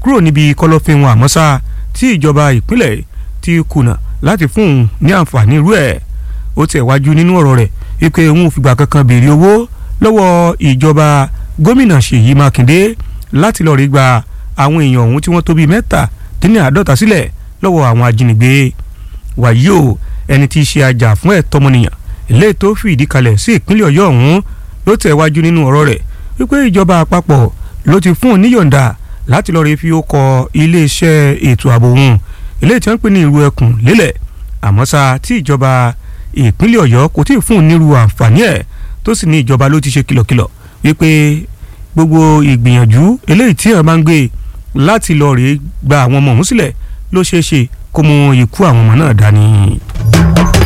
kúrò níbi kọ̀lọ̀fín wọn àmọ́ ṣá tí ìjọba ìpínlẹ̀ ti kùnà láti fún un ní àǹfààní irú ẹ̀ ó tẹ̀ wájú nínú ọ̀rọ̀ rẹ̀ wípé òun ò fìgbà kankan béèrè owó lọ́wọ́ ìjọba gómìnà Ṣèyí Mákindé láti lọ́ọ́ rí gba àwọn èèyàn ọ̀hún tí wọ́n tó bíi mẹ́ta dín ní àádọ́ta sílẹ̀ lọ́wọ́ àwọn ajínigbé wàyí o ẹni tí í ṣe ajá fún ẹ̀tọ́ ọmọnìyàn ilé tó fìdí kalẹ̀ sí ìpínlẹ̀ Ọ̀yọ́ ọ̀hún ló tẹ̀ wájú nínú ọ̀rọ̀ rẹ̀ wípé ìjọba àpapọ̀ ló ti fún un níyọ̀ǹda láti lọ́ọ́ rí fi ó kọ iléeṣẹ́ ètò ààbò òun ilé tí wọ́n ń pè ní ìrú ẹkùn lélẹ̀ àmọ́ ṣá tí ìjọba ìpínlẹ̀ Ọ̀yọ́ kò tí ì fún un nírú àǹfààní ẹ̀ tó sì ní ìjọba ló ti ṣe kìlọ̀kìlọ̀ wípé gbogbo ìgbìyànjú eléyìí tí wọ́n máa ń gbé láti lọ rèé gba àwọn ọmọ ọ̀hún sílẹ̀ ló ṣeé ṣe kó mú ikú àwọn ọmọ náà dání.